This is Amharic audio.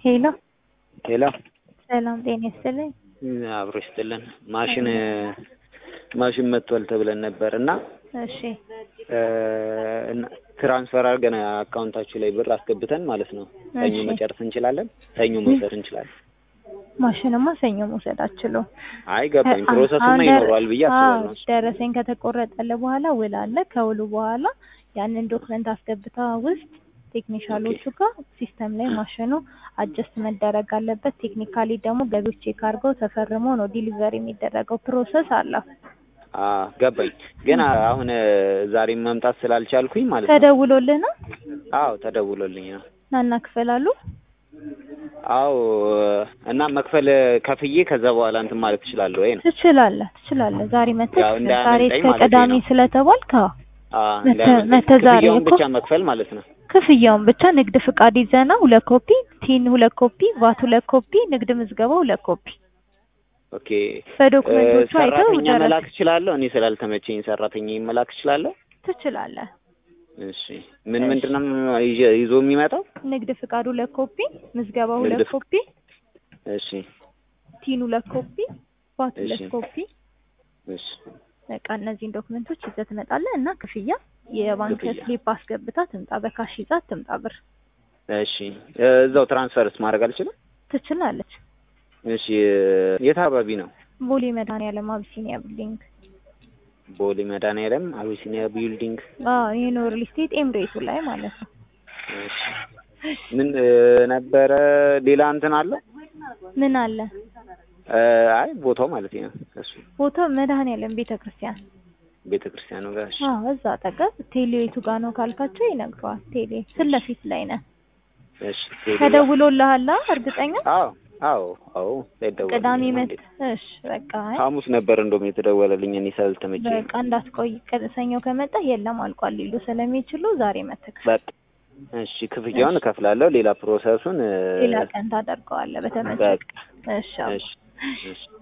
ሄሎ ሄሎ ሰላም ጤና ይስጥልኝ። አብሮ ይስጥልን። ማሽን ማሽን መጥቷል ተብለን ነበር እና እሺ እና ትራንስፈር አድርገን አካውንታችሁ ላይ ብር አስገብተን ማለት ነው። ሰኞ እሺ። መጨረስ እንችላለን። ሰኞ መውሰድ እንችላለን። ማሽንማ ሰኞ መውሰድ አችለው። አይ ገባኝ። ፕሮሰሱማ ይኖረዋል ብዬ አስባለሁ። ደረሰኝ ከተቆረጠለ በኋላ ውል አለ። ከውሉ በኋላ ያንን ዶክመንት አስገብታ ውስጥ ቴክኒሻሎቹ ጋር ሲስተም ላይ ማሽኑ አጀስት መደረግ አለበት። ቴክኒካሊ ደግሞ ገቢዎች ቼክ አድርገው ተፈርሞ ነው ዲሊቨሪ የሚደረገው። ፕሮሰስ አለው። አ ገባኝ። ግን አሁን ዛሬ መምጣት ስላልቻልኩኝ ማለት ነው። ተደውሎልህ ነው አዎ ተደውሎልኝ ነው። ናና ክፈላሉ። አዎ እና መክፈል ከፍዬ ከዛ በኋላ እንትን ማለት ትችላለህ ወይ ነው? ትችላለህ ትችላለህ። ዛሬ መተህ ያው እንዳያመልጠኝ ዛሬ እስከ ማለቴ ቅዳሜ ነው። ስለተባልክ አዎ አ መተ- እንዳያመልጠኝ። መተ ዛሬ ክፍያውን እኮ ብቻ መክፈል ማለት ነው። ክፍያውን ብቻ ንግድ ፍቃድ ይዘና ሁለት ኮፒ፣ ቲን ሁለት ኮፒ፣ ቫት ሁለት ኮፒ፣ ንግድ ምዝገባ ሁለት ኮፒ ኦኬ በዶክመንቶቹ አይተው ሰራተኛ ደረሰ መላክ እችላለሁ? እኔ ስላልተመቸኝ ሰራተኛ መላክ እችላለሁ? ትችላለህ። እሺ ምን እሺ። ምንድን ነው ይዤ- ይዞ የሚመጣው? ንግድ ፍቃድ ሁለት ኮፒ፣ ምዝገባ ሁለት ንግድ ፍቃድ። ኮፒ፣ እሺ ቲን ሁለት ኮፒ፣ ቫት ሁለት እሺ። ኮፒ። እሺ በቃ እነዚህን ዶክመንቶች ይዘህ ትመጣለህ እና ክፍያ የባንክ ክፍያ። ስሊፕ አስገብታ ትምጣ። በካሽ ይዛ ትምጣ ብር እሺ እዛው ትራንስፈርስ ማድረግ አልችልም? ትችላለች። እሺ የት አካባቢ ነው? ቦሌ መድኃኒዓለም አቢሲኒያ ቢልዲንግ። ቦሌ መድኃኒዓለም አቢሲኒያ ቢልዲንግ። አዎ ይሄ ነው ሪል ስቴት ኤምሬቱ ላይ ማለት ነው። እሺ ምን እ, ነበረ ሌላ እንትን አለ? ምን አለ እ, አይ ቦታው ማለት ነው እሱ ቦታው መድኃኒዓለም ቤተ ክርስቲያን። ቤተ ክርስቲያኑ ጋር። እሺ አዎ እዛ አጠገብ ቴሌቱ ጋር ነው ካልካቸው ይነግረዋል። ቴሌ ፊት ለፊት ላይ ነህ። እሺ ቴሌ- ተደውሎልሃል? እርግጠኛ አዎ አዎ አዎ ሳይደወል ቅዳሜ መት እሺ በቃ አይ ሐሙስ ነበር እንደውም የተደወለልኝ እኔ ስላልተመቸኝ በቃ እንዳትቆይ ቀ- ሰኞ ከመጣ የለም አልቋል ሊሉ ስለሚችሉ ዛሬ መተክ በቃ እሺ ክፍያውን እከፍላለሁ ሌላ ፕሮሰሱን እ፣ ሌላ ቀን ታደርገዋለህ በተመቸ በቃ እሺ አዎ። እሺ እሺ